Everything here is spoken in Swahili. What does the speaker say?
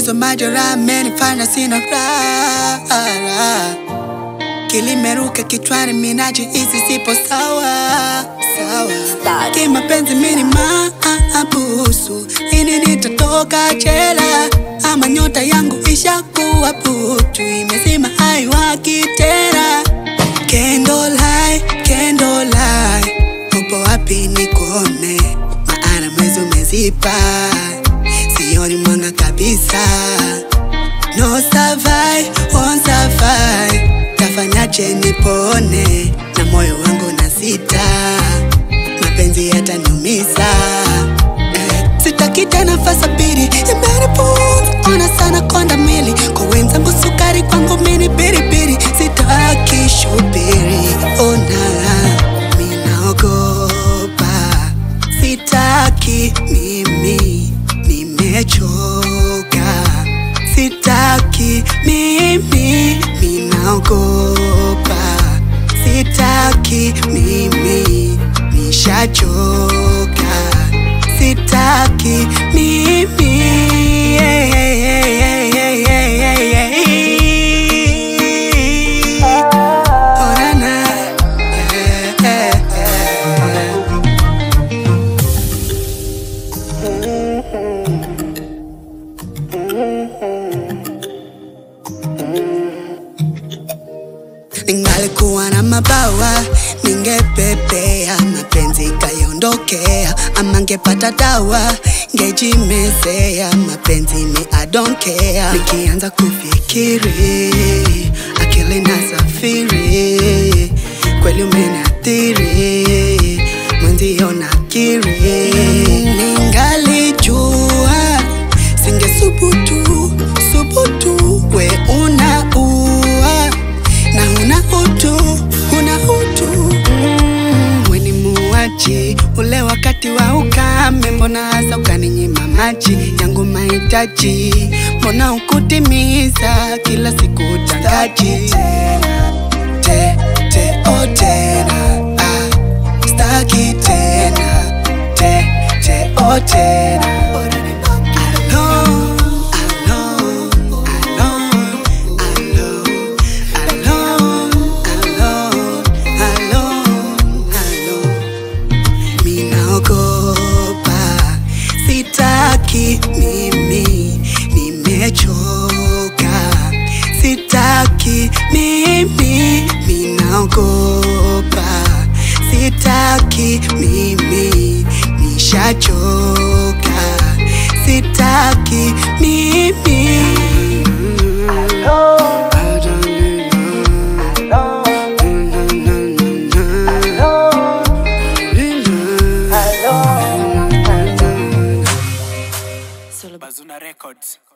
Matatizo majeraha amenifanya sina raha, kilimeruka kichwani, minajihisi sipo sawa sawa. Kimapenzi mimi ni maabusu, ini nitatoka jela ama nyota yangu ishakuwa putu, imezima haiwaki tena. Candlelight, candlelight, upo wapi nikuone? Maana mwezi umezipa, sioni mwanga kabisa. No survive, won't survive, tafanyaje nipone? Na moyo wangu na sita, mapenzi yataniumiza. Eh, Sitaki tena fasa pili, imenipunza ona sana konda mili kwa wenzangu sukari, kwangu mini biribiri, sitaki shubiri, ona minaogopa, sitaki mimi, nimechoka, sitaki mimi, minaogopa, sitaki mimi, nishachoka, sitaki mimi yeah, yeah, yeah, yeah, yeah, yeah, yeah. Oh, na, na. Yeah, yeah, yeah. Ningalikuwa na mabawa ningepepea, mapenzi kayondokea, ama ngepata dawa ngejimezea, mapenzi mi I don't care. Nikianza kufikiri akili na safiri, kweli umeniathiri, mwenzio nakiri, ningalijua singesubutu subutu, we unaua na una utu, una utu mm, we ni muaji ule wakati wa ukame, mbona hasa ukaninyima maji yangu mahitaji, mbona ukutimiza kila siku utangaji te, te, oh, tena ah, staki tena te, te, oh, tena Alone, alone, alone, alone, alone, alone, alone. Minaogopa, sitaki mimi, nimechoka, sitaki mimi, minaogopa, sitaki mimi, nishachoka, sitaki mimi. Bazuna Records.